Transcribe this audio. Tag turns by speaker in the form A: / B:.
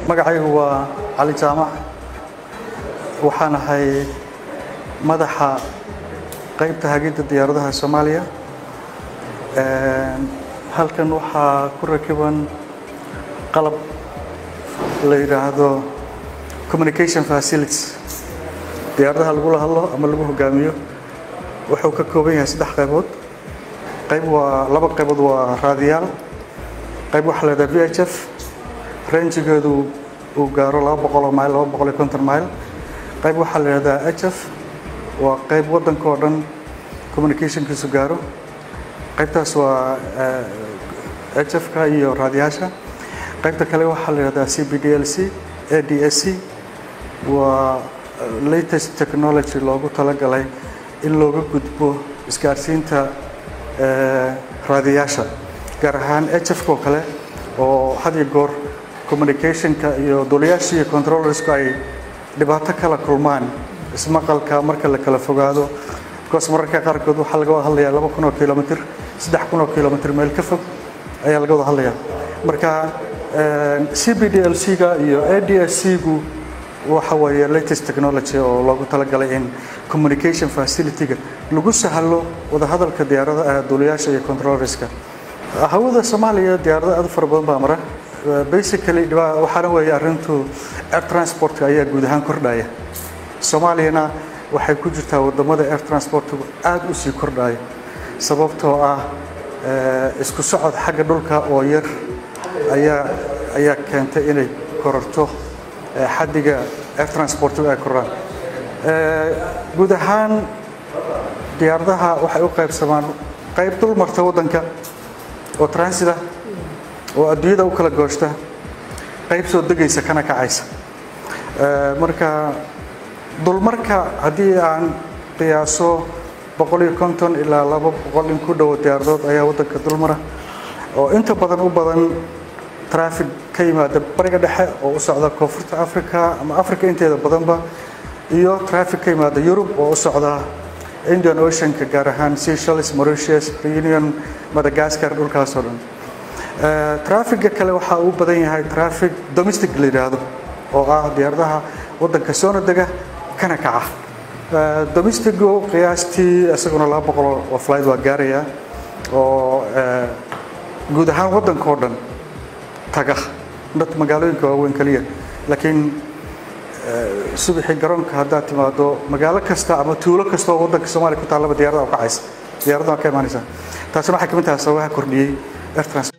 A: magacaygu waa cali jaamac waxaan ahay madaxa qaybta hagidda diyaaradaha soomaaliya halkan waxaa ku rakiban qalab la yidhaahdo communication facilities diyaaradaha lagula hadlo ama lagu hogaamiyo wuxuu ka kooban yahay saddex qaybood qayb waa laba qaybood waa raadiyaal qayb waxaa la yidhaha v h f ranjigeedu uu gaaro laba boqoloo mayl laba boqol iyo konton mayl qayb waxaa la yidhahdaa h f waa qayb waddanka oo dhan communicationkiisu gaaro qaybtaas waa h f ka iyo raadiyaasha qaybta kale waxaa la yidhahdaa c b d l c a d s c waa latest technology loogu talagalay in looga gudbo isgaarsiinta raadiyaasha gaar ahaan h f oo kale oo had iyo goor communicationka iyo duliyaasha iyo controllersku ay dhibaato kala kulmaan ismaqalka marka la kala fogaado because mararka qaarkood waxaa laga wada hadlayaa laba kun oo kilomitr saddex kun oo kilomitr meel ka fog ayaa laga wada hadlayaa marka c b d l c ga iyo a d s c gu waxa weeye latest technology oo loogu talagalay in communication facility-ga lagu sahlo wadahadalka diyaarada duuliyaasha iyo controllerska hawada soomaaliya diyaarado aad u fara badan baa mara basically waxaana weeye arrintu air transportka ayaa guud ahaan kordhaya soomaaliyana waxay ku jirtaa wadamada air transportku aad u sii kordhaya sababtoo ah isku socod xagga dhulka oo yar ayaa ayaa keentay inay kororto xaddiga air transportku ay kordhaan guud ahaan diyaaradaha waxay u qaybsamaan qayb dul marta waddanka oo transit ah oo adduunyada u kala gooshta qayb soo degaysa kana kacaysa marka dulmarka haddii aan qiyaaso boqol iyo konton ilaa laba boqol in ku dhowo diyaaradood ayaa waddanka dulmara oo inta badan u badan traffic ka yimaada bariga dhexe oo u socda koonfurta africa ama africa inteeda badanba iyo traffic ka yimaada yurub oo u socda indian oceanka gaar ahaan seychelles mauritius reunion madagascar dhulkaasoo dhan trafficga kale waxaa uu badan yahay traffic domestic la yidhaahdo oo ah diyaaradaha waddanka soona dega kana kaca domestigu qiyaastii isaguna laba boqol oo flight waa gaaraya oo guud ahaan waddanka oo dhan taga dad magaalooyinka waaweyn keliya laakiin subaxii garoonka haddaad timaado magaalo kasta ama tuulo kasta oo waddanka soomaaliya ku taallaba diyaarada u kacaysa diyaarada waa ka imaanaysa taasina waxay ka mid tahay sababaha kordhiyey air transport